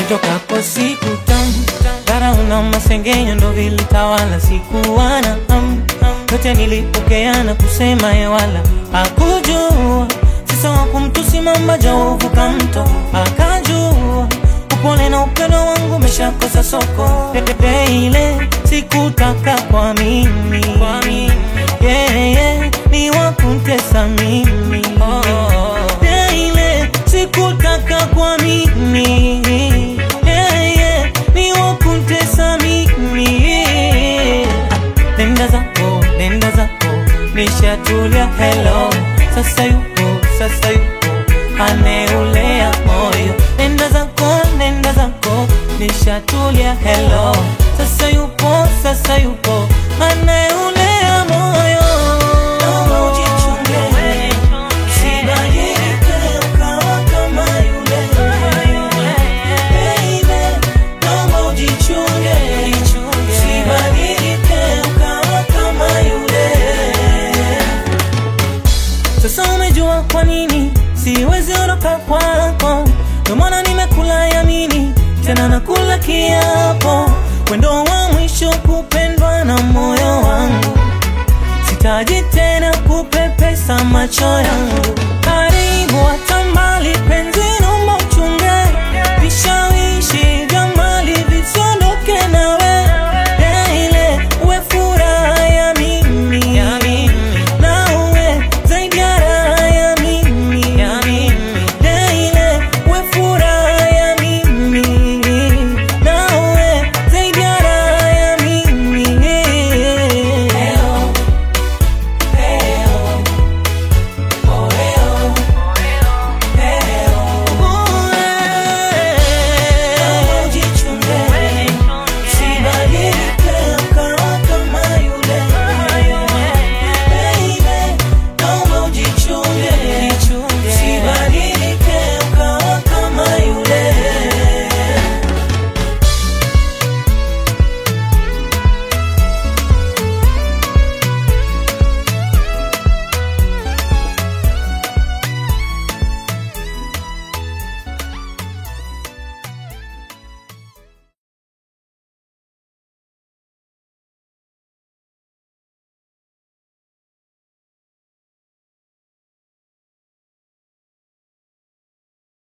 Kutokapo siku tamu dharau na masengenyo ndo vilitawala, sikuwa na hamu yote nilipokea na kusema ye wala hakujua sisa wa kumtusi mamba jauvuka mto akajua upole na upendo wangu umeshakosa soko pepepe ile sikutaka kwa mimi yeah, yeah, ni wakuntesa mimi yeah, ile sikutaka kwa mimi yeah, yeah, ni wakuntesa mimi nenda zako nenda zako nishatulia hello sasa yupo sasa yupo aneulea moyo nenda zako nenda zako nishatulia hello sasa yupo sasa yupo aneulea moyo Naomba ujichunge, usibadilike ukawa kama yule. Baby, naomba ujichunge, usibadilike ukawa kama yule. Sasa umejua kwa nini siwezi ondoka kwako, ndio maana nimekula yamini tena nakula kiapo, wendo wa mwisho kupendwa na moyo wangu, sitaji tena kupepesa macho yangu. Karibu hata mbali penzi